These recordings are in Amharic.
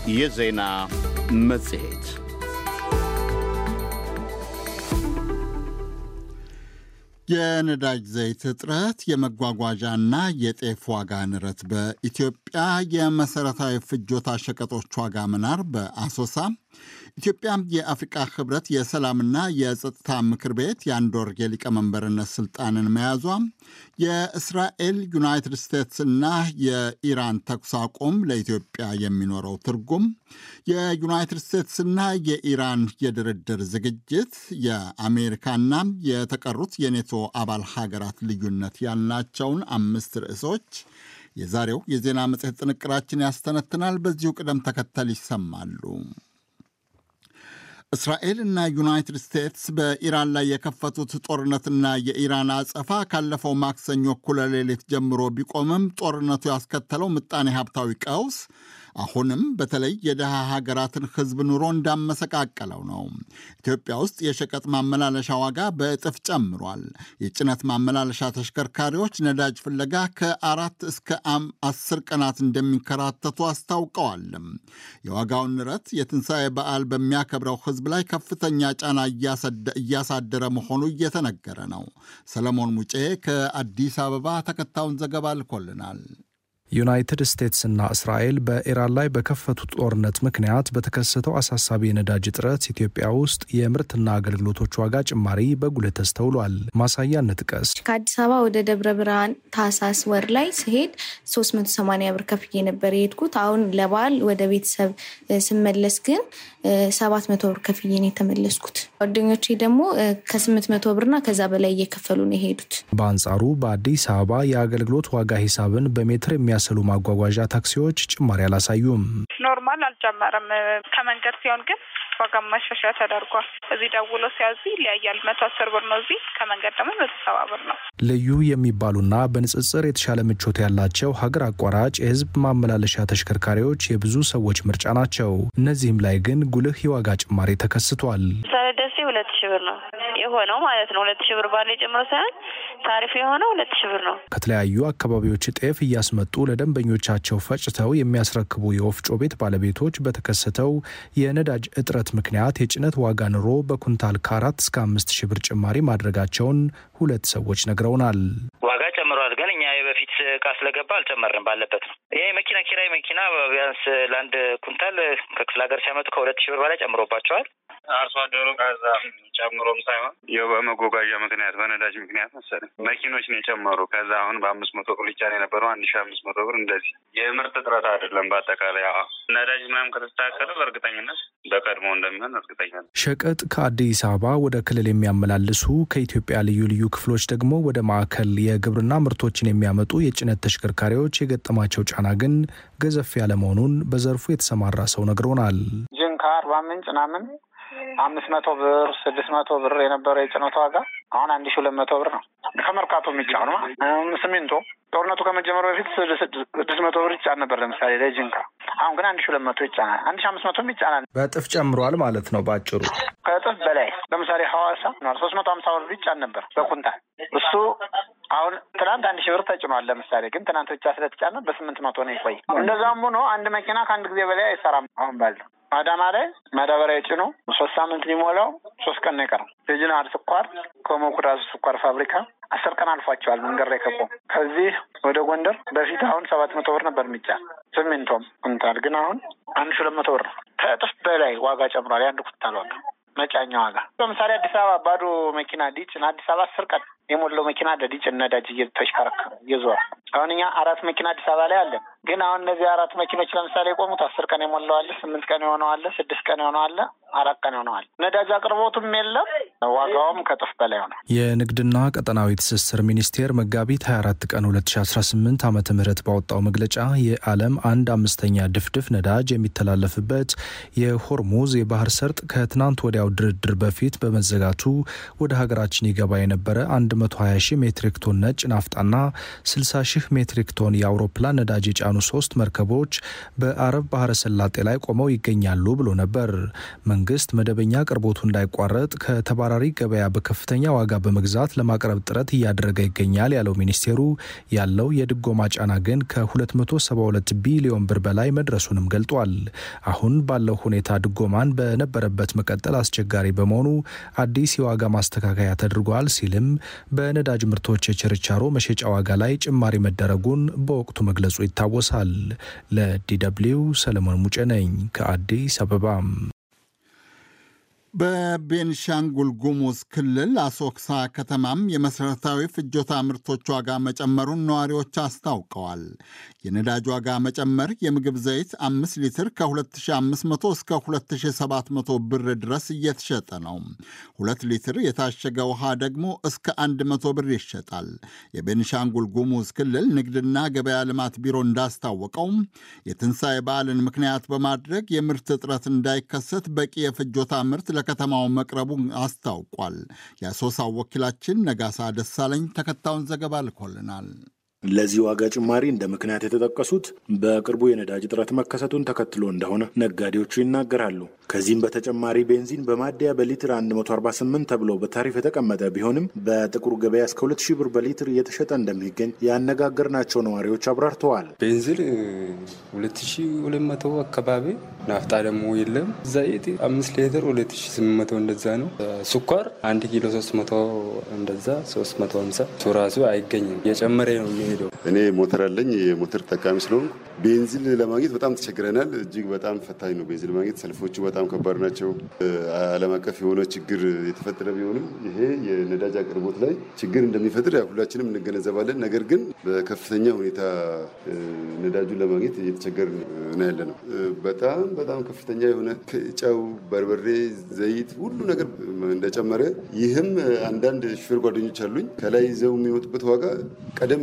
የዜና መጽሔት የነዳጅ ዘይት እጥረት፣ የመጓጓዣና የጤፍ ዋጋ ንረት፣ በኢትዮጵያ የመሠረታዊ ፍጆታ ሸቀጦች ዋጋ መናር በአሶሳ ኢትዮጵያ የአፍሪቃ ህብረት የሰላምና የጸጥታ ምክር ቤት የአንድ ወር የሊቀመንበርነት ስልጣንን መያዟ፣ የእስራኤል ዩናይትድ ስቴትስና የኢራን ተኩስ አቁም ለኢትዮጵያ የሚኖረው ትርጉም፣ የዩናይትድ ስቴትስና የኢራን የድርድር ዝግጅት፣ የአሜሪካና የተቀሩት የኔቶ አባል ሀገራት ልዩነት ያልናቸውን አምስት ርዕሶች የዛሬው የዜና መጽሔት ጥንቅራችን ያስተነትናል። በዚሁ ቅደም ተከተል ይሰማሉ። እስራኤል እና ዩናይትድ ስቴትስ በኢራን ላይ የከፈቱት ጦርነትና የኢራን አጸፋ ካለፈው ማክሰኞ እኩለ ሌሊት ጀምሮ ቢቆምም ጦርነቱ ያስከተለው ምጣኔ ሀብታዊ ቀውስ አሁንም በተለይ የድሃ ሀገራትን ሕዝብ ኑሮ እንዳመሰቃቀለው ነው። ኢትዮጵያ ውስጥ የሸቀጥ ማመላለሻ ዋጋ በእጥፍ ጨምሯል። የጭነት ማመላለሻ ተሽከርካሪዎች ነዳጅ ፍለጋ ከአራት እስከ አስር ቀናት እንደሚንከራተቱ አስታውቀዋል። የዋጋውን ንረት የትንሣኤ በዓል በሚያከብረው ሕዝብ ላይ ከፍተኛ ጫና እያሳደረ መሆኑ እየተነገረ ነው። ሰለሞን ሙጬ ከአዲስ አበባ ተከታዩን ዘገባ ልኮልናል። ዩናይትድ ስቴትስና እስራኤል በኢራን ላይ በከፈቱት ጦርነት ምክንያት በተከሰተው አሳሳቢ የነዳጅ እጥረት ኢትዮጵያ ውስጥ የምርትና አገልግሎቶች ዋጋ ጭማሪ በጉልህ ተስተውሏል። ማሳያ እንጥቀስ። ከአዲስ አበባ ወደ ደብረ ብርሃን ታህሳስ ወር ላይ ስሄድ 380 ብር ከፍዬ ነበር የሄድኩት። አሁን ለበዓል ወደ ቤተሰብ ስመለስ ግን 700 ብር ከፍዬ ነው የተመለስኩት። ጓደኞቼ ደግሞ ከ800 ብርና ከዛ በላይ እየከፈሉ ነው የሄዱት። በአንጻሩ በአዲስ አበባ የአገልግሎት ዋጋ ሂሳብን በሜትር የሚያ ስሉ ማጓጓዣ ታክሲዎች ጭማሪ አላሳዩም። ኖርማል አልጨመረም። ከመንገድ ሲሆን ግን ዋጋ ማሻሻያ ተደርጓል። እዚህ ደውሎ ሲያዙ ይለያያል። መቶ አስር ብር ነው እዚህ፣ ከመንገድ ደግሞ መቶ ሰባ ብር ነው። ልዩ የሚባሉና በንጽጽር የተሻለ ምቾት ያላቸው ሀገር አቋራጭ የሕዝብ ማመላለሻ ተሽከርካሪዎች የብዙ ሰዎች ምርጫ ናቸው። እነዚህም ላይ ግን ጉልህ የዋጋ ጭማሪ ተከስቷል። ደሴ ሁለት ሺህ ብር ነው የሆነው ማለት ነው። ሁለት ሺህ ብር ባለ ጨምሮ ሳይሆን ታሪፍ የሆነው ሁለት ሺህ ብር ነው። ከተለያዩ አካባቢዎች ጤፍ እያስመጡ ለደንበኞቻቸው ፈጭተው የሚያስረክቡ የወፍጮ ቤት ባለቤቶች በተከሰተው የነዳጅ እጥረት ምክንያት የጭነት ዋጋ ኑሮ በኩንታል ከአራት እስከ አምስት ሺህ ብር ጭማሪ ማድረጋቸውን ሁለት ሰዎች ነግረውናል። ዋጋ ጨምረዋል፣ ግን እኛ የበፊት እቃ ስለገባ አልጨመርንም። ባለበት ነው። ይሄ መኪና ኪራይ መኪና ቢያንስ ለአንድ ኩንታል ከክፍለ ሀገር ሲያመጡ ከሁለት ሺህ ብር በላይ ጨምሮባቸዋል። አርሶ አደሩ ከዛ ጨምሮም ሳይሆን ያው በመጓጓዣ ምክንያት በነዳጅ ምክንያት መሰለኝ መኪኖች ነው የጨመሩ። ከዛ አሁን በአምስት መቶ ብር ሊጫን የነበረው አንድ ሺ አምስት መቶ ብር እንደዚህ የምርት እጥረት አይደለም። በአጠቃላይ ነዳጅ ምናምን ከተስተካከለ በእርግጠኝነት በቀድሞ እንደሚሆን እርግጠኛ ነው። ሸቀጥ ከአዲስ አበባ ወደ ክልል የሚያመላልሱ ከኢትዮጵያ ልዩ ልዩ ክፍሎች ደግሞ ወደ ማዕከል የግብርና ምርቶችን የሚያመጡ የጭነት ተሽከርካሪዎች የገጠማቸው ጫና ግን ገዘፍ ያለ መሆኑን በዘርፉ የተሰማራ ሰው ነግሮናል። ጅንካ፣ አርባ ምንጭ ምናምን አምስት መቶ ብር ስድስት መቶ ብር የነበረው የጭነት ዋጋ አሁን አንድ ሺ ሁለት መቶ ብር ነው። ከመርካቶ የሚጫኑ ሲሚንቶ ጦርነቱ ከመጀመሩ በፊት ስድስት መቶ ብር ይጫን ነበር። ለምሳሌ ለጅንካ አሁን ግን አንድ ሺ ሁለት መቶ ይጫናል። አንድ ሺ አምስት መቶም ይጫናል። በእጥፍ ጨምሯል ማለት ነው በአጭሩ ከእጥፍ በላይ ለምሳሌ ሐዋሳ ሶስት መቶ ሀምሳ ብር ይጫን ነበር በኩንታል እሱ አሁን ትናንት አንድ ሺህ ብር ተጭኗል። ለምሳሌ ግን ትናንት ብቻ ስለተጫነ በስምንት መቶ ነው ይቆይ። እንደዛም ሆኖ አንድ መኪና ከአንድ ጊዜ በላይ አይሰራም። አሁን ባለው አዳማ ላይ ማዳበሪያ ጭኖ ሶስት ሳምንት ሊሞላው ሶስት ቀን ነው የቀረው። የጅናር ስኳር ከሞኩራዝ ስኳር ፋብሪካ አስር ቀን አልፏቸዋል መንገድ ላይ ከቆሙ። ከዚህ ወደ ጎንደር በፊት አሁን ሰባት መቶ ብር ነበር የሚጫን ሲሚንቶም ኩንታል፣ ግን አሁን አንድ ሺህ ሁለት መቶ ብር ነው። ከእጥፍ በላይ ዋጋ ጨምሯል። የአንድ ኩንታል ዋጋ መጫኛ ዋጋ ለምሳሌ አዲስ አበባ ባዶ መኪና ዲጭን አዲስ አበባ አስር ቀን የሞላው መኪና ለዲጭን ነዳጅ እየተሽከረከረ እየዞረ አሁን እኛ አራት መኪና አዲስ አበባ ላይ አለን። ግን አሁን እነዚህ አራት መኪኖች ለምሳሌ የቆሙት አስር ቀን የሞላው አለ፣ ስምንት ቀን የሆነው አለ፣ ስድስት ቀን የሆነው አለ፣ አራት ቀን የሆነው አለ። ነዳጅ አቅርቦቱም የለም፣ ዋጋውም ከጥፍ በላይ ሆነ። የንግድና ቀጠናዊ ትስስር ሚኒስቴር መጋቢት 24 ቀን 2018 ዓ ም ባወጣው መግለጫ የዓለም አንድ አምስተኛ ድፍድፍ ነዳጅ የሚተላለፍበት የሆርሙዝ የባህር ሰርጥ ከትናንት ወዲያው ድርድር በፊት በመዘጋቱ ወደ ሀገራችን ይገባ የነበረ 120 ሺህ ሜትሪክ ቶን ነጭ ናፍጣና 60 ሺህ ሜትሪክ ቶን የአውሮፕላን ነዳጅ የጫኑ ሶስት መርከቦች በአረብ ባህረ ሰላጤ ላይ ቆመው ይገኛሉ ብሎ ነበር። መንግስት መደበኛ አቅርቦቱ እንዳይቋረጥ ከተባለ ተባራሪ ገበያ በከፍተኛ ዋጋ በመግዛት ለማቅረብ ጥረት እያደረገ ይገኛል ያለው ሚኒስቴሩ ያለው የድጎማ ጫና ግን ከ272 ቢሊዮን ብር በላይ መድረሱንም ገልጧል። አሁን ባለው ሁኔታ ድጎማን በነበረበት መቀጠል አስቸጋሪ በመሆኑ አዲስ የዋጋ ማስተካከያ ተደርጓል ሲልም በነዳጅ ምርቶች የችርቻሮ መሸጫ ዋጋ ላይ ጭማሪ መደረጉን በወቅቱ መግለጹ ይታወሳል። ለዲደብሊው ሰለሞን ሙጬ ነኝ ከአዲስ አበባ። በቤንሻንጉል ጉሙዝ ክልል አሶክሳ ከተማም የመሠረታዊ ፍጆታ ምርቶች ዋጋ መጨመሩን ነዋሪዎች አስታውቀዋል። የነዳጅ ዋጋ መጨመር የምግብ ዘይት አምስት ሊትር ከ2500 እስከ 2700 ብር ድረስ እየተሸጠ ነው። ሁለት ሊትር የታሸገ ውሃ ደግሞ እስከ 100 ብር ይሸጣል። የቤንሻንጉል ጉሙዝ ክልል ንግድና ገበያ ልማት ቢሮ እንዳስታወቀው የትንሣኤ በዓልን ምክንያት በማድረግ የምርት እጥረት እንዳይከሰት በቂ የፍጆታ ምርት ለከተማው መቅረቡ አስታውቋል። የአሶሳው ወኪላችን ነጋሳ ደሳለኝ ተከታዩን ዘገባ ልኮልናል። ለዚህ ዋጋ ጭማሪ እንደ ምክንያት የተጠቀሱት በቅርቡ የነዳጅ እጥረት መከሰቱን ተከትሎ እንደሆነ ነጋዴዎቹ ይናገራሉ። ከዚህም በተጨማሪ ቤንዚን በማደያ በሊትር 148 ተብሎ በታሪፍ የተቀመጠ ቢሆንም በጥቁር ገበያ እስከ 2000 ብር በሊትር እየተሸጠ እንደሚገኝ ያነጋገርናቸው ነዋሪዎች አብራርተዋል። ቤንዚን 2200 አካባቢ፣ ናፍጣ ደግሞ የለም። ዘይት አምስት ሊትር 2800 እንደዛ ነው። ስኳር 1 ኪሎ 300 እንደዛ 350 እሱ ራሱ አይገኝም እየጨመረ ነው የሚሄደው። እኔ ሞተር አለኝ። የሞተር ተጠቃሚ ስለሆንኩ ቤንዚን ለማግኘት በጣም ተቸግረናል። እጅግ በጣም ፈታኝ ነው ቤንዚን ለማግኘት። ሰልፎቹ በጣም ከባድ ናቸው። ዓለም አቀፍ የሆነ ችግር የተፈጠረ ቢሆንም ይሄ የነዳጅ አቅርቦት ላይ ችግር እንደሚፈጥር ሁላችንም እንገነዘባለን። ነገር ግን በከፍተኛ ሁኔታ ነዳጁን ለማግኘት እየተቸገር ነው ያለ ነው። በጣም በጣም ከፍተኛ የሆነ ጨው፣ በርበሬ፣ ዘይት ሁሉ ነገር እንደጨመረ ይህም አንዳንድ ሹፌር ጓደኞች አሉኝ ከላይ ይዘው የሚወጡበት ዋጋ ቀደም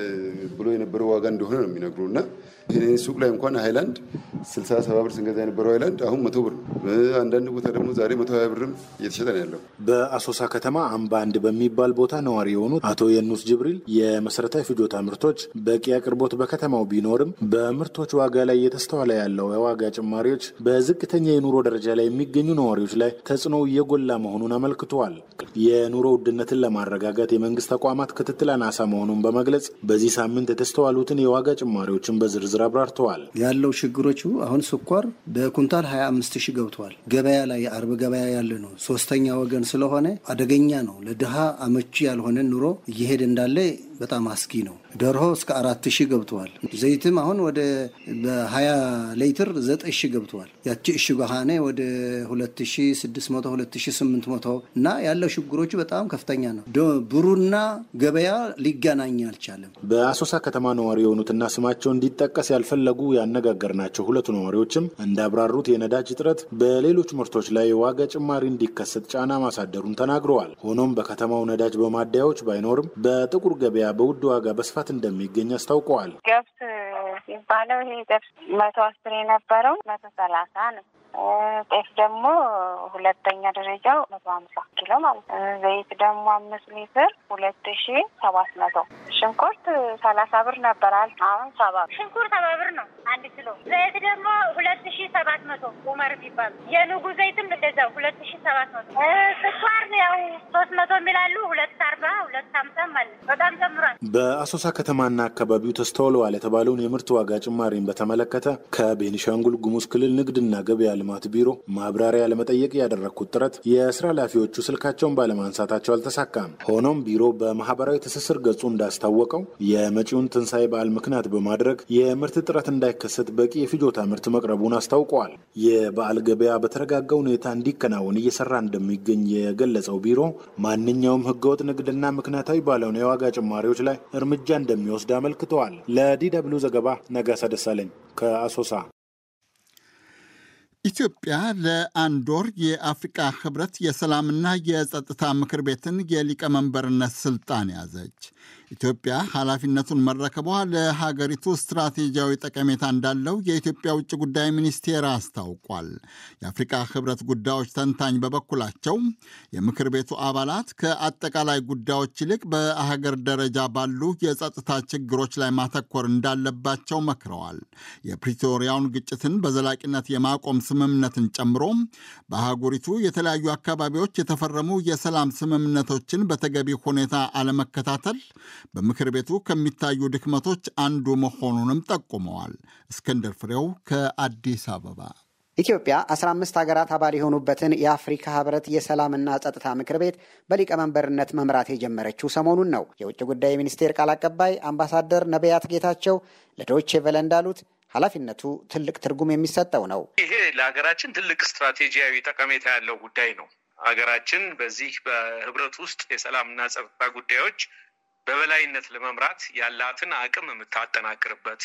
ብሎ የነበረው ዋጋ እንደሆነ ነው የሚነግሩ እና ይህን ሱቅ ላይ እንኳን ሃይላንድ ስልሳ ሰባ ብር ስንገዛ የነበረው ሃይላንድ አሁን መቶ ብር ነው። አንዳንድ ቦታ ደግሞ ዛሬ መቶ ሀያ ብርም እየተሸጠ ነው ያለው። በአሶሳ ከተማ አምባ አንድ በሚባል ቦታ ነዋሪ የሆኑት አቶ የኑስ ጅብሪል የመሰረታዊ ፍጆታ ምርቶች በቂ አቅርቦት በከተማው ቢኖርም በምርቶች ዋጋ ላይ እየተስተዋለ ያለው የዋጋ ጭማሪዎች በዝቅተኛ የኑሮ ደረጃ ላይ የሚገኙ ነዋሪዎች ላይ ተጽዕኖ እየጎላ መሆኑን አመልክተዋል። የኑሮ ውድነትን ለማረጋጋት የመንግስት ተቋማት ክትትል አናሳ መሆኑን በመግለጽ በዚህ ሳምንት የተስተዋሉትን የዋጋ ጭማሪዎችን በዝርዝር አብራርተዋል። ያለው ችግሮቹ አሁን ስኳር በኩንታል 25 ሺህ ገብተዋል። ገበያ ላይ የአርብ ገበያ ያለ ነው። ሶስተኛ ወገን ስለሆነ አደገኛ ነው። ለድሃ አመቺ ያልሆነ ኑሮ እየሄደ እንዳለ በጣም አስጊ ነው። ዶርሆ እስከ አራት ሺህ ገብተዋል። ዘይትም አሁን ወደ በሀያ ሌትር ዘጠኝ ሺህ ገብተዋል። ያቺ እሽግ ሀኔ ወደ ሁለት ሺህ ስድስት መቶ ሁለት ሺህ ስምንት መቶ እና ያለው ችግሮቹ በጣም ከፍተኛ ነው። ብሩና ገበያ ሊገናኝ አልቻለም። በአሶሳ ከተማ ነዋሪ የሆኑትና ስማቸው እንዲጠቀስ ያልፈለጉ ያነጋገርናቸው ሁለቱ ነዋሪዎችም እንዳብራሩት የነዳጅ እጥረት በሌሎች ምርቶች ላይ የዋጋ ጭማሪ እንዲከሰት ጫና ማሳደሩን ተናግረዋል። ሆኖም በከተማው ነዳጅ በማደያዎች ባይኖርም በጥቁር ገበያ በውድ ዋጋ በስፋት እንደሚገኝ አስታውቀዋል። ገብስ የሚባለው ይሄ ገብስ መቶ አስር የነበረው መቶ ሰላሳ ነው። ጤፍ ደግሞ ሁለተኛ ደረጃው መቶ ሀምሳ ኪሎ ማለት ነው። ዘይት ደግሞ አምስት ሊትር ሁለት ሺ ሰባት መቶ ሽንኩርት ሰላሳ ብር ነበራል። አሁን ሰባ ሽንኩርት ሰባ ብር ነው አንድ ኪሎ። ዘይት ደግሞ ሁለት ሺ ሰባት መቶ ኡመር የሚባሉ የንጉ ዘይትም እንደዛው ሁለት ሺ ሰባት መቶ ስኳር ያው ሶስት መቶ የሚላሉ ሁለት አርባ ሁለት ሀምሳም አለ። በጣም ጨምሯል። በአሶሳ ከተማና አካባቢው ተስተውለዋል የተባለውን የምርት ዋጋ ጭማሪን በተመለከተ ከቤኒሻንጉል ጉሙዝ ክልል ንግድና ገበያ ልማት ቢሮ ማብራሪያ ለመጠየቅ ያደረግኩት ጥረት የስራ ኃላፊዎቹ ስልካቸውን ባለማንሳታቸው አልተሳካም። ሆኖም ቢሮ በማህበራዊ ትስስር ገጹ እንዳስታወቀው የመጪውን ትንሣኤ በዓል ምክንያት በማድረግ የምርት እጥረት እንዳይከሰት በቂ የፍጆታ ምርት መቅረቡን አስታውቀዋል። የበዓል ገበያ በተረጋጋ ሁኔታ እንዲከናወን እየሰራ እንደሚገኝ የገለጸው ቢሮ ማንኛውም ህገወጥ ንግድና ምክንያታዊ ባልሆነ የዋጋ ጭማሪዎች ላይ እርምጃ እንደሚወስድ አመልክተዋል። ለዲ ደብልዩ ዘገባ ነጋሳ ደሳለኝ ከአሶሳ። ኢትዮጵያ ለአንድ ወር የአፍሪቃ ህብረት የሰላምና የጸጥታ ምክር ቤትን የሊቀመንበርነት ስልጣን ያዘች። ኢትዮጵያ ኃላፊነቱን መረከቧ ለሀገሪቱ ስትራቴጂያዊ ጠቀሜታ እንዳለው የኢትዮጵያ ውጭ ጉዳይ ሚኒስቴር አስታውቋል። የአፍሪካ ሕብረት ጉዳዮች ተንታኝ በበኩላቸው የምክር ቤቱ አባላት ከአጠቃላይ ጉዳዮች ይልቅ በሀገር ደረጃ ባሉ የጸጥታ ችግሮች ላይ ማተኮር እንዳለባቸው መክረዋል። የፕሪቶሪያውን ግጭትን በዘላቂነት የማቆም ስምምነትን ጨምሮ በአህጉሪቱ የተለያዩ አካባቢዎች የተፈረሙ የሰላም ስምምነቶችን በተገቢ ሁኔታ አለመከታተል በምክር ቤቱ ከሚታዩ ድክመቶች አንዱ መሆኑንም ጠቁመዋል። እስክንድር ፍሬው ከአዲስ አበባ። ኢትዮጵያ 15 ሀገራት አባል የሆኑበትን የአፍሪካ ህብረት የሰላምና ጸጥታ ምክር ቤት በሊቀመንበርነት መምራት የጀመረችው ሰሞኑን ነው። የውጭ ጉዳይ ሚኒስቴር ቃል አቀባይ አምባሳደር ነቢያት ጌታቸው ለዶይቼ ቬለ እንዳሉት ኃላፊነቱ ትልቅ ትርጉም የሚሰጠው ነው። ይሄ ለሀገራችን ትልቅ ስትራቴጂያዊ ጠቀሜታ ያለው ጉዳይ ነው። ሀገራችን በዚህ በህብረት ውስጥ የሰላምና ጸጥታ ጉዳዮች በበላይነት ለመምራት ያላትን አቅም የምታጠናክርበት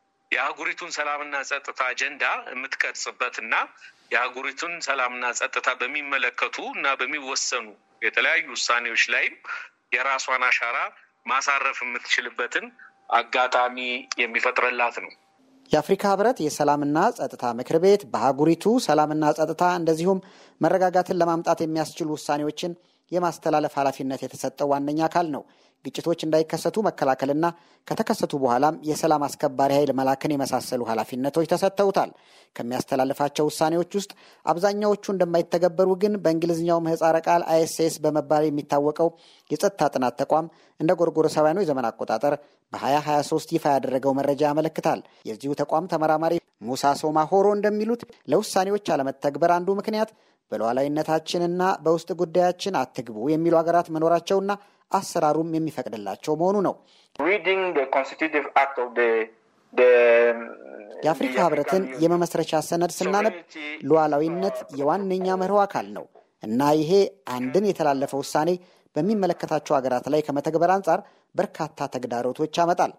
የአህጉሪቱን ሰላምና ጸጥታ አጀንዳ የምትቀርጽበት እና የአህጉሪቱን ሰላምና ጸጥታ በሚመለከቱ እና በሚወሰኑ የተለያዩ ውሳኔዎች ላይም የራሷን አሻራ ማሳረፍ የምትችልበትን አጋጣሚ የሚፈጥርላት ነው። የአፍሪካ ህብረት የሰላምና ጸጥታ ምክር ቤት በአህጉሪቱ ሰላምና ጸጥታ እንደዚሁም መረጋጋትን ለማምጣት የሚያስችሉ ውሳኔዎችን የማስተላለፍ ኃላፊነት የተሰጠው ዋነኛ አካል ነው። ግጭቶች እንዳይከሰቱ መከላከልና ከተከሰቱ በኋላም የሰላም አስከባሪ ኃይል መላክን የመሳሰሉ ኃላፊነቶች ተሰጥተውታል። ከሚያስተላልፋቸው ውሳኔዎች ውስጥ አብዛኛዎቹ እንደማይተገበሩ ግን በእንግሊዝኛው ምህፃረ ቃል አይኤስኤስ በመባል የሚታወቀው የጸጥታ ጥናት ተቋም እንደ ጎርጎሮሳውያኑ የዘመን አቆጣጠር በ2023 ይፋ ያደረገው መረጃ ያመለክታል። የዚሁ ተቋም ተመራማሪ ሙሳ ሶማ ሆሮ እንደሚሉት ለውሳኔዎች አለመተግበር አንዱ ምክንያት በሉዓላዊነታችንና በውስጥ ጉዳያችን አትግቡ የሚሉ ሀገራት መኖራቸውና አሰራሩም የሚፈቅድላቸው መሆኑ ነው። የአፍሪካ ህብረትን የመመስረቻ ሰነድ ስናነብ ሉዓላዊነት የዋነኛ መርሆ አካል ነው እና ይሄ አንድን የተላለፈ ውሳኔ በሚመለከታቸው ሀገራት ላይ ከመተግበር አንጻር በርካታ ተግዳሮቶች ያመጣል።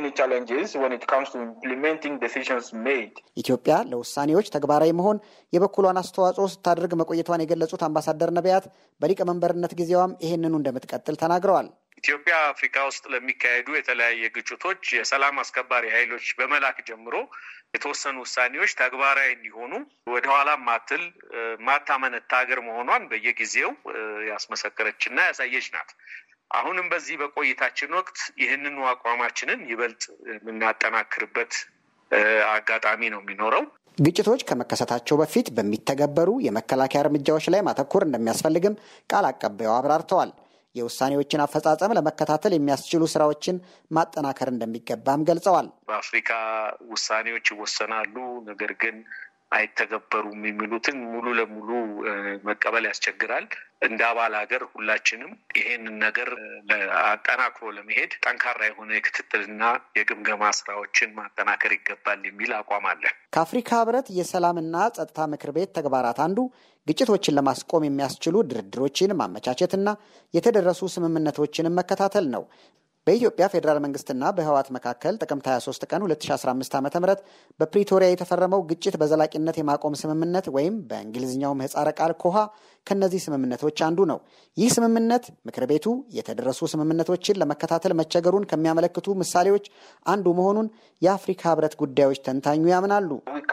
ኢትዮጵያ ለውሳኔዎች ተግባራዊ መሆን የበኩሏን አስተዋጽኦ ስታደርግ መቆየቷን የገለጹት አምባሳደር ነቢያት በሊቀመንበርነት ጊዜዋም ይህንኑ እንደምትቀጥል ተናግረዋል። ኢትዮጵያ አፍሪካ ውስጥ ለሚካሄዱ የተለያየ ግጭቶች የሰላም አስከባሪ ኃይሎች በመላክ ጀምሮ የተወሰኑ ውሳኔዎች ተግባራዊ እንዲሆኑ ወደኋላ ማትል ማታመነታ ሀገር መሆኗን በየጊዜው ያስመሰከረችና ያሳየች ናት። አሁንም በዚህ በቆይታችን ወቅት ይህንኑ አቋማችንን ይበልጥ የምናጠናክርበት አጋጣሚ ነው የሚኖረው። ግጭቶች ከመከሰታቸው በፊት በሚተገበሩ የመከላከያ እርምጃዎች ላይ ማተኮር እንደሚያስፈልግም ቃል አቀባዩ አብራርተዋል። የውሳኔዎችን አፈጻጸም ለመከታተል የሚያስችሉ ስራዎችን ማጠናከር እንደሚገባም ገልጸዋል። በአፍሪካ ውሳኔዎች ይወሰናሉ፣ ነገር ግን አይተገበሩም የሚሉትን ሙሉ ለሙሉ መቀበል ያስቸግራል። እንደ አባል ሀገር ሁላችንም ይሄንን ነገር አጠናክሮ ለመሄድ ጠንካራ የሆነ የክትትልና የግምገማ ስራዎችን ማጠናከር ይገባል የሚል አቋም አለ። ከአፍሪካ ህብረት የሰላምና ጸጥታ ምክር ቤት ተግባራት አንዱ ግጭቶችን ለማስቆም የሚያስችሉ ድርድሮችን ማመቻቸትና የተደረሱ ስምምነቶችንም መከታተል ነው። በኢትዮጵያ ፌዴራል መንግስትና በህወሓት መካከል ጥቅምት 23 ቀን 2015 ዓ ም በፕሪቶሪያ የተፈረመው ግጭት በዘላቂነት የማቆም ስምምነት ወይም በእንግሊዝኛው ምህጻረ ቃል ኮሃ ከእነዚህ ስምምነቶች አንዱ ነው። ይህ ስምምነት ምክር ቤቱ የተደረሱ ስምምነቶችን ለመከታተል መቸገሩን ከሚያመለክቱ ምሳሌዎች አንዱ መሆኑን የአፍሪካ ህብረት ጉዳዮች ተንታኙ ያምናሉ።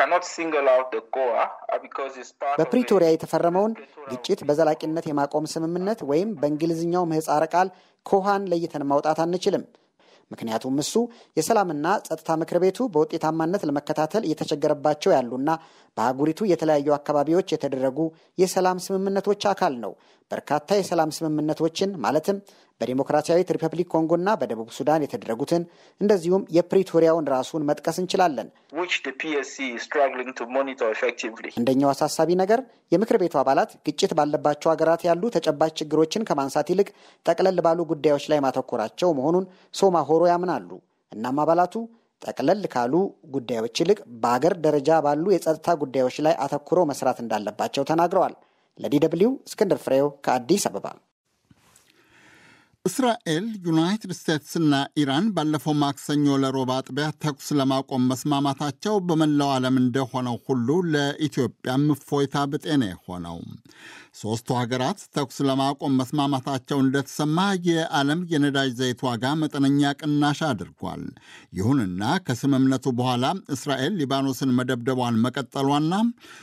በፕሪቶሪያ የተፈረመውን ግጭት በዘላቂነት የማቆም ስምምነት ወይም በእንግሊዝኛው ምህጻረ ቃል ኮሃን ለይተን ማውጣት አንችልም። ምክንያቱም እሱ የሰላምና ጸጥታ ምክር ቤቱ በውጤታማነት ለመከታተል እየተቸገረባቸው ያሉና በአህጉሪቱ የተለያዩ አካባቢዎች የተደረጉ የሰላም ስምምነቶች አካል ነው። በርካታ የሰላም ስምምነቶችን ማለትም በዲሞክራሲያዊት ሪፐብሊክ ኮንጎና በደቡብ ሱዳን የተደረጉትን እንደዚሁም የፕሪቶሪያውን ራሱን መጥቀስ እንችላለን። አንደኛው አሳሳቢ ነገር የምክር ቤቱ አባላት ግጭት ባለባቸው ሀገራት ያሉ ተጨባጭ ችግሮችን ከማንሳት ይልቅ ጠቅለል ባሉ ጉዳዮች ላይ ማተኮራቸው መሆኑን ሶማ ሆሮ ያምናሉ። እናም አባላቱ ጠቅለል ካሉ ጉዳዮች ይልቅ በአገር ደረጃ ባሉ የጸጥታ ጉዳዮች ላይ አተኩረው መስራት እንዳለባቸው ተናግረዋል። ለዲ ደብልዩ እስክንድር ፍሬው ከአዲስ አበባ። እስራኤል፣ ዩናይትድ ስቴትስና ኢራን ባለፈው ማክሰኞ ለሮብ አጥቢያ ተኩስ ለማቆም መስማማታቸው በመላው ዓለም እንደሆነው ሁሉ ለኢትዮጵያም እፎይታ ብጤ ነው የሆነው። ሦስቱ ሀገራት ተኩስ ለማቆም መስማማታቸው እንደተሰማ የዓለም የነዳጅ ዘይት ዋጋ መጠነኛ ቅናሽ አድርጓል። ይሁንና ከስምምነቱ በኋላ እስራኤል ሊባኖስን መደብደቧን መቀጠሏና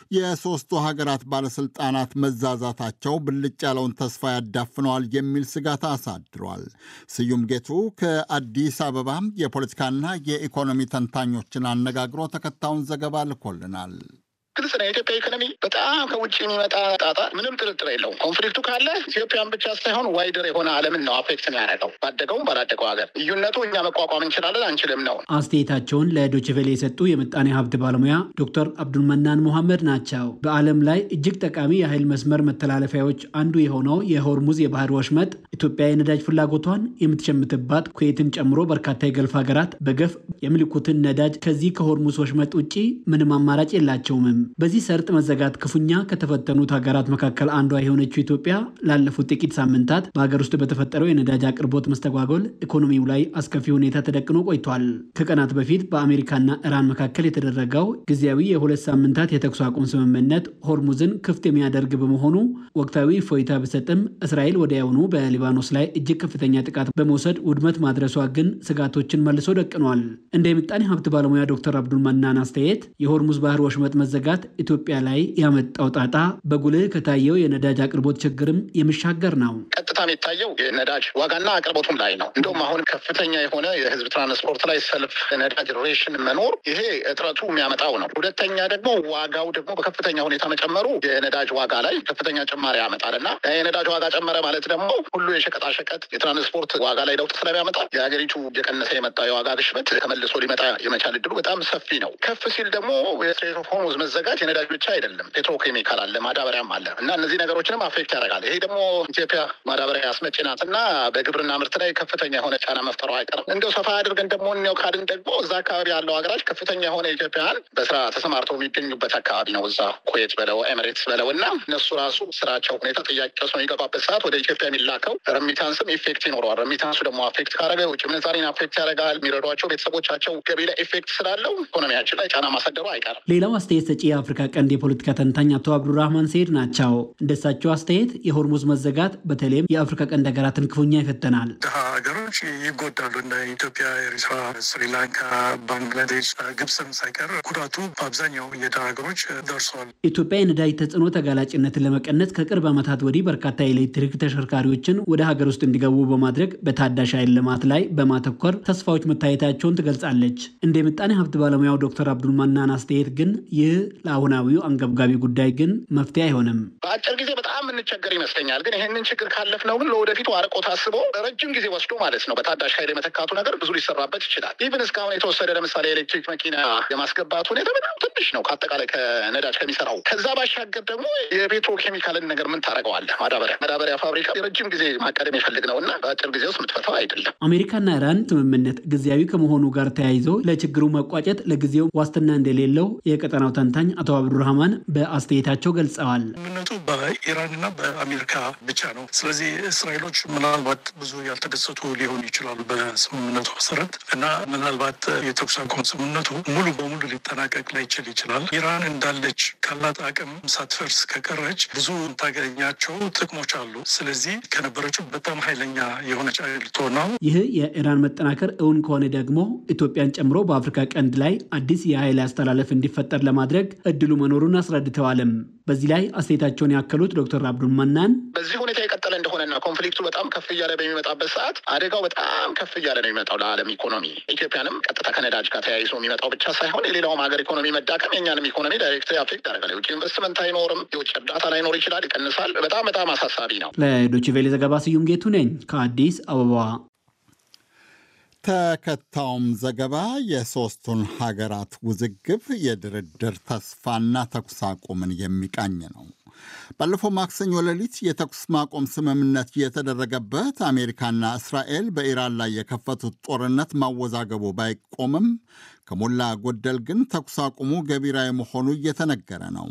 የሦስቱ ሀገራት ባለሥልጣናት መዛዛታቸው ብልጭ ያለውን ተስፋ ያዳፍነዋል የሚል ስጋት አሳድሯል። ስዩም ጌቱ ከአዲስ አበባ የፖለቲካና የኢኮኖሚ ተንታኞችን አነጋግሮ ተከታዩን ዘገባ ልኮልናል። ግልጽ ነው። የኢትዮጵያ ኢኮኖሚ በጣም ከውጭ የሚመጣ ጣጣ ምንም ጥርጥር የለውም። ኮንፍሊክቱ ካለ ኢትዮጵያን ብቻ ሳይሆን ዋይደር የሆነ ዓለምን ነው አፌክት የሚያደርገው ባደገውም ባላደገው ሀገር። ልዩነቱ እኛ መቋቋም እንችላለን አንችልም ነው። አስተያየታቸውን ለዶችቬሌ የሰጡ የምጣኔ ሀብት ባለሙያ ዶክተር አብዱልመናን ሙሐመድ ናቸው። በዓለም ላይ እጅግ ጠቃሚ የኃይል መስመር መተላለፊያዎች አንዱ የሆነው የሆርሙዝ የባህር ወሽመጥ ኢትዮጵያ የነዳጅ ፍላጎቷን የምትሸምትባት ኩዌትን ጨምሮ በርካታ የገልፍ ሀገራት በገፍ የሚልኩትን ነዳጅ ከዚህ ከሆርሙዝ ወሽመጥ ውጭ ምንም አማራጭ የላቸውም። በዚህ ሰርጥ መዘጋት ክፉኛ ከተፈተኑት ሀገራት መካከል አንዷ የሆነችው ኢትዮጵያ ላለፉት ጥቂት ሳምንታት በሀገር ውስጥ በተፈጠረው የነዳጅ አቅርቦት መስተጓጎል ኢኮኖሚው ላይ አስከፊ ሁኔታ ተደቅኖ ቆይቷል። ከቀናት በፊት በአሜሪካና ኢራን መካከል የተደረገው ጊዜያዊ የሁለት ሳምንታት የተኩስ አቁም ስምምነት ሆርሙዝን ክፍት የሚያደርግ በመሆኑ ወቅታዊ እፎይታ ቢሰጥም እስራኤል ወዲያውኑ በሊባኖስ ላይ እጅግ ከፍተኛ ጥቃት በመውሰድ ውድመት ማድረሷ ግን ስጋቶችን መልሶ ደቅኗል። እንደ የምጣኔ ሀብት ባለሙያ ዶክተር አብዱል መናን አስተያየት የሆርሙዝ ባህር ወሽመጥ መዘጋት ኢትዮጵያ ላይ ያመጣው ጣጣ በጉልህ ከታየው የነዳጅ አቅርቦት ችግርም የሚሻገር ነው። ቀጥታ የሚታየው የነዳጅ ዋጋና አቅርቦቱም ላይ ነው። እንደውም አሁን ከፍተኛ የሆነ የህዝብ ትራንስፖርት ላይ ሰልፍ ነዳጅ ሬሽን መኖር ይሄ እጥረቱ የሚያመጣው ነው። ሁለተኛ ደግሞ ዋጋው ደግሞ በከፍተኛ ሁኔታ መጨመሩ የነዳጅ ዋጋ ላይ ከፍተኛ ጭማሪ ያመጣል እና የነዳጅ ዋጋ ጨመረ ማለት ደግሞ ሁሉ የሸቀጣሸቀጥ የትራንስፖርት ዋጋ ላይ ለውጥ ስለሚያመጣ የሀገሪቱ እየቀነሰ የመጣው የዋጋ ግሽበት ተመልሶ ሊመጣ የመቻል እድሉ በጣም ሰፊ ነው። ከፍ ሲል ደግሞ የስትሬት ኦፍ ሆርሙዝ መዘጋት የነዳጅ ብቻ አይደለም፣ ፔትሮኬሚካል አለ፣ ማዳበሪያም አለ እና እነዚህ ነገሮችንም አፌክት ያደርጋል። ይሄ ደግሞ ኢትዮጵያ ማዳበሪያ አስመጪ ናት እና በግብርና ምርት ላይ ከፍተኛ የሆነ ጫና መፍጠሩ አይቀርም። እንደው ሰፋ አድርገን ደግሞ እኒያው ካድን ደግሞ እዛ አካባቢ ያለው ሀገራች ከፍተኛ የሆነ ኢትዮጵያውያን በስራ ተሰማርተው የሚገኙበት አካባቢ ነው። እዛ ኩዌት በለው ኤሚሬትስ በለው እና እነሱ ራሱ ስራቸው ሁኔታ ጥያቄ ውስጥ በሚገባበት ሰዓት ወደ ኢትዮጵያ የሚላከው ረሚታንስም ኢፌክት ይኖረዋል። ረሚታንሱ ደግሞ አፌክት ካደረገ የውጭ ምንዛሬን አፌክት ያደርጋል። የሚረዷቸው ቤተሰቦቻቸው ገቢ ላይ ኢፌክት ስላለው ኢኮኖሚያችን ላይ ጫና ማሳደሩ አይቀርም። ሌላው አስተያየት ሰጪ የአፍሪካ ቀንድ የፖለቲካ ተንታኝ አቶ አብዱራህማን ሰይድ ናቸው። እንደሳቸው አስተያየት የሆርሙዝ መዘጋት በተለይም የአፍሪካ ቀንድ ሀገራትን ክፉኛ ይፈተናል። ድሀ ሀገሮች ይጎዳሉ። እንደ ኢትዮጵያ፣ ኤሪትራ፣ ስሪላንካ፣ ባንግላዴሽ፣ ግብፅም ሳይቀር ጉዳቱ በአብዛኛው የድሀ ሀገሮች ደርሰዋል። ኢትዮጵያ የነዳጅ ተጽዕኖ ተጋላጭነትን ለመቀነስ ከቅርብ ዓመታት ወዲህ በርካታ የኤሌክትሪክ ተሽከርካሪዎችን ወደ ሀገር ውስጥ እንዲገቡ በማድረግ በታዳሽ ኃይል ልማት ላይ በማተኮር ተስፋዎች መታየታቸውን ትገልጻለች። እንደ ምጣኔ ሀብት ባለሙያው ዶክተር አብዱል መናን አስተያየት ግን ይህ ለአሁናዊው አንገብጋቢ ጉዳይ ግን መፍትሄ አይሆንም። በአጭር ጊዜ በጣም የምንቸገር ይመስለኛል። ግን ይህንን ችግር ካለፍነው ግን ለወደፊቱ አርቆ ታስቦ ረጅም ጊዜ ወስዶ ማለት ነው በታዳሽ ኃይል የመተካቱ ነገር ብዙ ሊሰራበት ይችላል። ኢቭን እስካሁን የተወሰደ ለምሳሌ ኤሌክትሪክ መኪና የማስገባት ሁኔታ በጣም ትንሽ ነው ከአጠቃላይ ከነዳጅ ከሚሰራው። ከዛ ባሻገር ደግሞ የፔትሮ ኬሚካልን ነገር ምን ታደርገዋለህ? ማዳበሪያ ማዳበሪያ ፋብሪካ የረጅም ጊዜ ማቀደም የሚፈልግ ነው እና በአጭር ጊዜ ውስጥ የምትፈታው አይደለም። አሜሪካና ኢራን ስምምነት ጊዜያዊ ከመሆኑ ጋር ተያይዞ ለችግሩ መቋጨት ለጊዜው ዋስትና እንደሌለው የቀጠናው ተንታኝ አቶ አብዱራህማን በአስተያየታቸው ገልጸዋል። ስምምነቱ በኢራንና በአሜሪካ ብቻ ነው። ስለዚህ እስራኤሎች ምናልባት ብዙ ያልተደሰቱ ሊሆኑ ይችላሉ በስምምነቱ መሰረት እና ምናልባት የተኩስ አቁም ስምምነቱ ሙሉ በሙሉ ሊጠናቀቅ ላይችል ይችላል። ኢራን እንዳለች ካላት አቅም ሳትፈርስ ከቀረች ብዙ ታገኛቸው ጥቅሞች አሉ። ስለዚህ ከነበረችው በጣም ኃይለኛ የሆነች ልትሆን ነው። ይህ የኢራን መጠናከር እውን ከሆነ ደግሞ ኢትዮጵያን ጨምሮ በአፍሪካ ቀንድ ላይ አዲስ የኃይል አስተላለፍ እንዲፈጠር ለማድረግ እድሉ መኖሩን አስረድተዋልም። በዚህ ላይ አስተያየታቸውን ያከሉት ዶክተር አብዱል መናን በዚህ ሁኔታ የቀጠለ እንደሆነና ኮንፍሊክቱ በጣም ከፍ እያለ በሚመጣበት ሰዓት አደጋው በጣም ከፍ እያለ ነው የሚመጣው ለዓለም ኢኮኖሚ። ኢትዮጵያንም ቀጥታ ከነዳጅ ጋር ተያይዞ የሚመጣው ብቻ ሳይሆን የሌላውም ሀገር ኢኮኖሚ መዳከም የእኛንም ኢኮኖሚ ዳይሬክት አፌክት ያደርጋል። የውጭ ኢንቨስትመንት አይኖርም፣ የውጭ እርዳታ ላይኖር ይችላል፣ ይቀንሳል። በጣም በጣም አሳሳቢ ነው። ለዶይቼ ቬለ ዘገባ ስዩም ጌቱ ነኝ ከአዲስ አበባ። ተከታዩም ዘገባ የሦስቱን ሀገራት ውዝግብ የድርድር ተስፋና ተኩስ አቁምን የሚቃኝ ነው። ባለፈው ማክሰኞ ሌሊት የተኩስ ማቆም ስምምነት የተደረገበት አሜሪካና እስራኤል በኢራን ላይ የከፈቱት ጦርነት ማወዛገቡ ባይቆምም ከሞላ ጎደል ግን ተኩስ አቁሙ ገቢራዊ መሆኑ እየተነገረ ነው።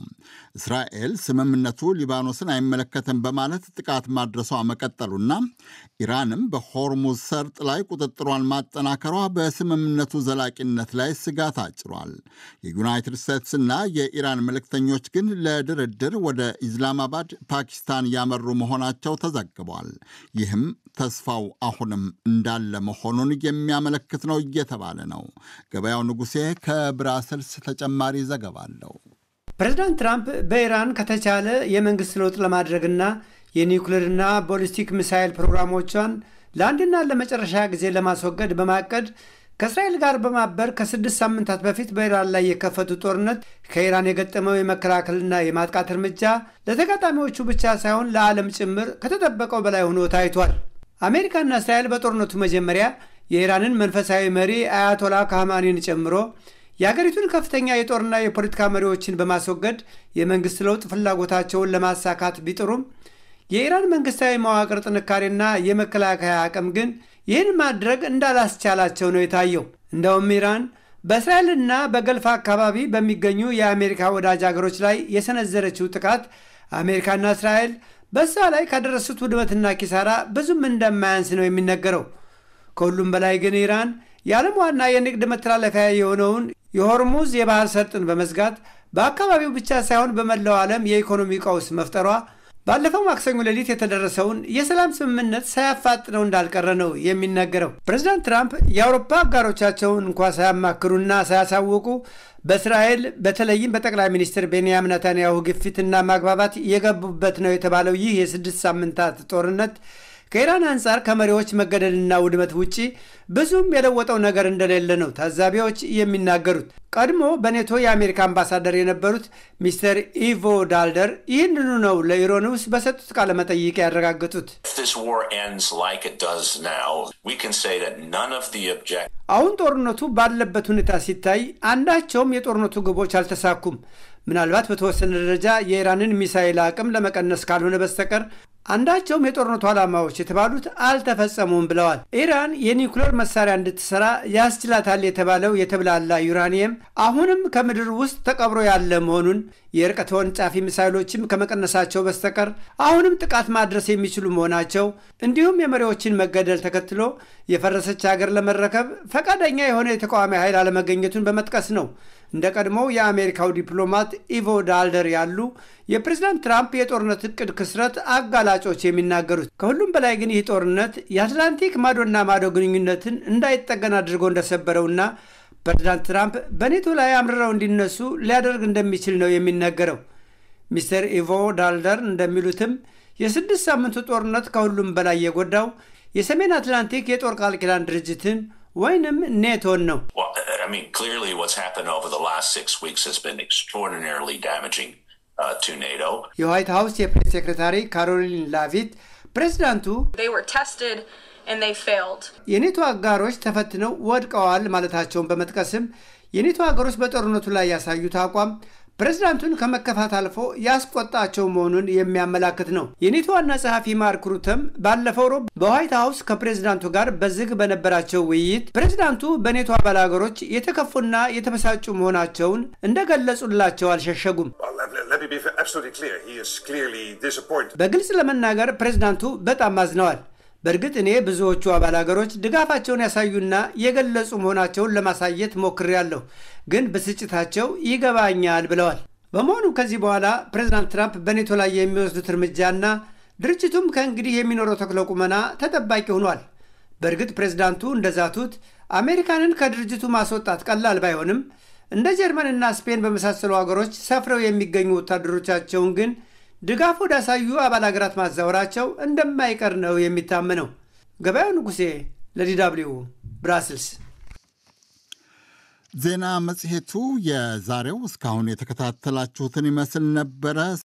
እስራኤል ስምምነቱ ሊባኖስን አይመለከትም በማለት ጥቃት ማድረሷ መቀጠሉና ኢራንም በሆርሙዝ ሰርጥ ላይ ቁጥጥሯን ማጠናከሯ በስምምነቱ ዘላቂነት ላይ ስጋት አጭሯል። የዩናይትድ ስቴትስና የኢራን መልእክተኞች ግን ለድርድር ወደ ኢስላማባድ ፓኪስታን ያመሩ መሆናቸው ተዘግቧል። ይህም ተስፋው አሁንም እንዳለ መሆኑን የሚያመለክት ነው እየተባለ ነው። ገበያው ንጉሴ ከብራሰልስ ተጨማሪ ዘገባ አለው። ፕሬዚዳንት ትራምፕ በኢራን ከተቻለ የመንግሥት ለውጥ ለማድረግና የኒውክሌርና ቦሊስቲክ ሚሳይል ፕሮግራሞቿን ለአንድና ለመጨረሻ ጊዜ ለማስወገድ በማቀድ ከእስራኤል ጋር በማበር ከስድስት ሳምንታት በፊት በኢራን ላይ የከፈቱት ጦርነት ከኢራን የገጠመው የመከላከልና የማጥቃት እርምጃ ለተጋጣሚዎቹ ብቻ ሳይሆን ለዓለም ጭምር ከተጠበቀው በላይ ሆኖ ታይቷል። አሜሪካና እስራኤል በጦርነቱ መጀመሪያ የኢራንን መንፈሳዊ መሪ አያቶላ ካህማኒን ጨምሮ የአገሪቱን ከፍተኛ የጦርና የፖለቲካ መሪዎችን በማስወገድ የመንግሥት ለውጥ ፍላጎታቸውን ለማሳካት ቢጥሩም የኢራን መንግሥታዊ መዋቅር ጥንካሬና የመከላከያ አቅም ግን ይህን ማድረግ እንዳላስቻላቸው ነው የታየው። እንደውም ኢራን በእስራኤልና በገልፍ አካባቢ በሚገኙ የአሜሪካ ወዳጅ አገሮች ላይ የሰነዘረችው ጥቃት አሜሪካና እስራኤል በዛ ላይ ካደረሱት ውድመትና ኪሳራ ብዙም እንደማያንስ ነው የሚነገረው። ከሁሉም በላይ ግን ኢራን የዓለም ዋና የንግድ መተላለፊያ የሆነውን የሆርሙዝ የባህር ሰርጥን በመዝጋት በአካባቢው ብቻ ሳይሆን በመላው ዓለም የኢኮኖሚ ቀውስ መፍጠሯ ባለፈው ማክሰኞ ሌሊት የተደረሰውን የሰላም ስምምነት ሳያፋጥነው እንዳልቀረ ነው የሚነገረው። ፕሬዚዳንት ትራምፕ የአውሮፓ አጋሮቻቸውን እንኳ ሳያማክሩና ሳያሳውቁ በእስራኤል በተለይም በጠቅላይ ሚኒስትር ቤንያሚን ነታንያሁ ግፊትና ማግባባት የገቡበት ነው የተባለው ይህ የስድስት ሳምንታት ጦርነት ከኢራን አንጻር ከመሪዎች መገደልና ውድመት ውጪ ብዙም የለወጠው ነገር እንደሌለ ነው ታዛቢዎች የሚናገሩት። ቀድሞ በኔቶ የአሜሪካ አምባሳደር የነበሩት ሚስተር ኢቮ ዳልደር ይህንኑ ነው ለኢሮኒውስ በሰጡት ቃለ መጠይቅ ያረጋገጡት። አሁን ጦርነቱ ባለበት ሁኔታ ሲታይ አንዳቸውም የጦርነቱ ግቦች አልተሳኩም። ምናልባት በተወሰነ ደረጃ የኢራንን ሚሳይል አቅም ለመቀነስ ካልሆነ በስተቀር አንዳቸውም የጦርነቱ ዓላማዎች የተባሉት አልተፈጸሙም ብለዋል። ኢራን የኒውክሌር መሳሪያ እንድትሰራ ያስችላታል የተባለው የተብላላ ዩራኒየም አሁንም ከምድር ውስጥ ተቀብሮ ያለ መሆኑን የርቀት ተወንጫፊ ሚሳይሎችም ከመቀነሳቸው በስተቀር አሁንም ጥቃት ማድረስ የሚችሉ መሆናቸው እንዲሁም የመሪዎችን መገደል ተከትሎ የፈረሰች ሀገር ለመረከብ ፈቃደኛ የሆነ የተቃዋሚ ኃይል አለመገኘቱን በመጥቀስ ነው እንደ ቀድሞው የአሜሪካው ዲፕሎማት ኢቮ ዳልደር ያሉ የፕሬዝዳንት ትራምፕ የጦርነት እቅድ ክስረት አጋላጮች የሚናገሩት። ከሁሉም በላይ ግን ይህ ጦርነት የአትላንቲክ ማዶና ማዶ ግንኙነትን እንዳይጠገን አድርጎ እንደሰበረውና ፕሬዝዳንት ትራምፕ በኔቶ ላይ አምርረው እንዲነሱ ሊያደርግ እንደሚችል ነው የሚነገረው። ሚስተር ኢቮ ዳልደር እንደሚሉትም የስድስት ሳምንቱ ጦርነት ከሁሉም በላይ የጎዳው የሰሜን አትላንቲክ የጦር ቃል ኪዳን ድርጅትን ወይንም ኔቶን ነው። የዋይት ሀውስ የፕሬስ ሴክሬታሪ ካሮሊን ላቪት ፕሬዚዳንቱ የኔቶ አጋሮች ተፈትነው ወድቀዋል ማለታቸውን በመጥቀስም የኔቶ ሀገሮች በጦርነቱ ላይ ያሳዩት አቋም ፕሬዝዳንቱን ከመከፋት አልፎ ያስቆጣቸው መሆኑን የሚያመላክት ነው። የኔቶ ዋና ጸሐፊ ማርክ ሩተም ባለፈው ሮብ በዋይት ሀውስ ከፕሬዝዳንቱ ጋር በዝግ በነበራቸው ውይይት ፕሬዝዳንቱ በኔቶ አባል ሀገሮች የተከፉና የተበሳጩ መሆናቸውን እንደገለጹላቸው አልሸሸጉም። በግልጽ ለመናገር ፕሬዝዳንቱ በጣም አዝነዋል። በእርግጥ እኔ ብዙዎቹ አባል ሀገሮች ድጋፋቸውን ያሳዩና የገለጹ መሆናቸውን ለማሳየት ሞክሬያለሁ፣ ግን ብስጭታቸው ይገባኛል ብለዋል። በመሆኑም ከዚህ በኋላ ፕሬዚዳንት ትራምፕ በኔቶ ላይ የሚወስዱት እርምጃና ድርጅቱም ከእንግዲህ የሚኖረው ተክለ ቁመና ተጠባቂ ሆኗል። በእርግጥ ፕሬዚዳንቱ እንደዛቱት አሜሪካንን ከድርጅቱ ማስወጣት ቀላል ባይሆንም እንደ ጀርመንና ስፔን በመሳሰሉ ሀገሮች ሰፍረው የሚገኙ ወታደሮቻቸውን ግን ድጋፍ ወዳሳዩ አባል ሀገራት ማዛወራቸው እንደማይቀር ነው የሚታመነው። ገበያው ንጉሴ ለዲዳብሊው ብራስልስ። ዜና መጽሔቱ የዛሬው እስካሁን የተከታተላችሁትን ይመስል ነበረ።